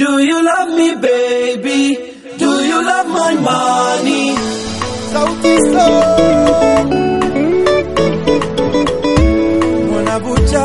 Do you love me baby? Do you love my money? Sauti Sol Mwanabucha.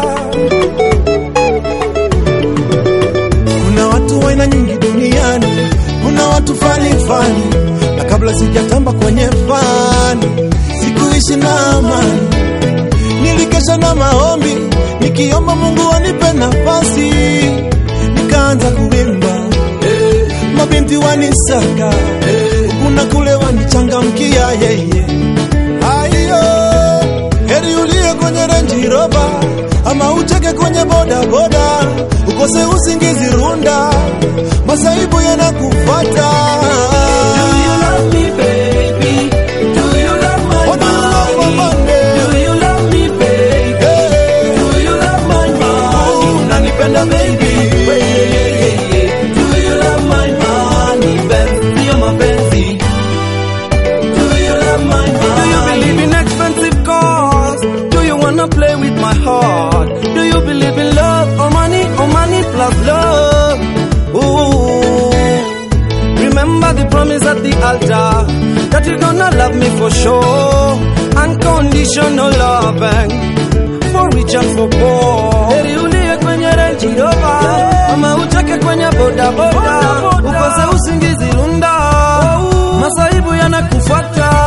Kuna watu wa aina nyingi duniani, kuna watu fani fani, na kabla sijatamba kwenye fani, sikuishi na amani. Nilikesha na maombi, nikiomba Mungu anipe nafasi, nikaanza kuimba mabinti wanisaka kuna kule wanichangamkia yeye aiyo heri ulie kwenye Range Rover ama ucheke kwenye boda boda ukose usingizi runda masaibu yanakufata Do you love me baby? Do you love my Oh, do you love my money? money? Do you love me baby? Hey. Do you love my money? Unanipenda baby? Do you love my money? Benzi ya mapenzi. Do you love my money? Do you believe in expensive cars? Do you wanna play with my heart? Do you believe in love or money or money plus love? Ooh. Remember the promise at the altar that you're gonna love me for sure. Unconditional loving for rich and for poor. Heri ulie kwenye Range Rover ama ucheke kwenye boda boda, ukose usingizi runda, masaibu yanakufuata